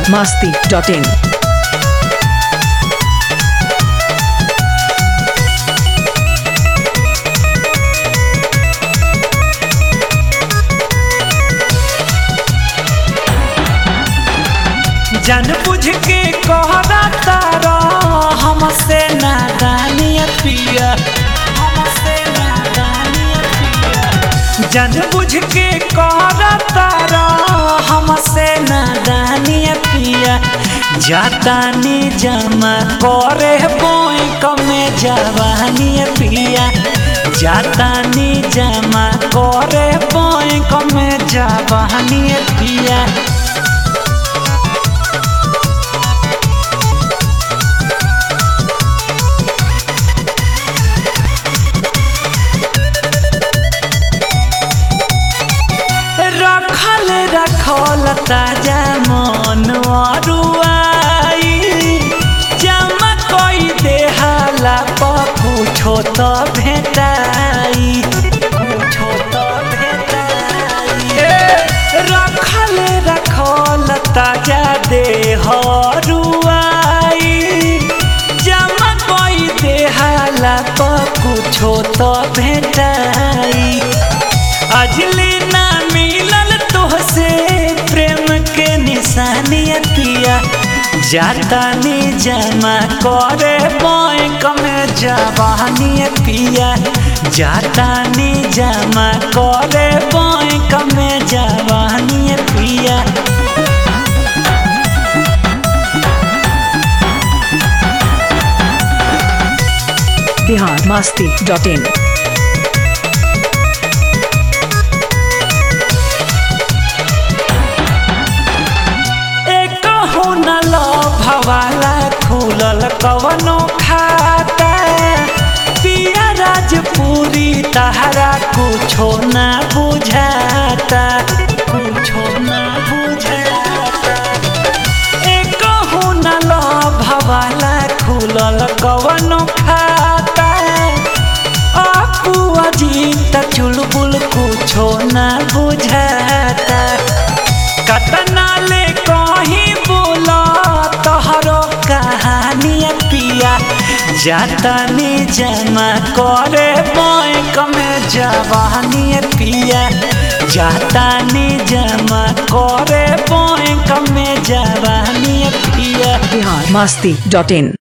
masti.in. जान बुझ के कहरा तारा हमसे नादानिय पिया हमसे नादानिय पिया जान बुझ के कहरा तारा हमसे नादानिय पिया जातानी जमा करे बैंक में जवानी पिया जातानी जमा करे बैंक में जवानी पिया रखल रखल ताजा मन अरुआई जमा कई देहाला कुछो त भेटाई कुछो त भेटाई रखल रखल ताजा देह अरुआई जमा कई देहाला कुछो त भेटाई अजली ना मिलल तोहसे प्रेम के निशानियतिया जातानी जमा करे बैंक में जवानी पिया जातानी जमा करे बैंक में जवानी पिया Bihar masti.in. एक न भवाला खुलल कवनो खाता पिया राजपुरी तहरा कुछो ना बुझाता कुछो ना बुझाता एक न भवाला खुलल कवनो खाता आपू अजीत चुलबुल कुछो ना बुझाता कतना ले कहीं बोला तोहरो कहानी पिया जातानी जमा करे बैंक में जवानी पिया जातानी जमा करे बैंक में जवानी पिया Bihar masti.in.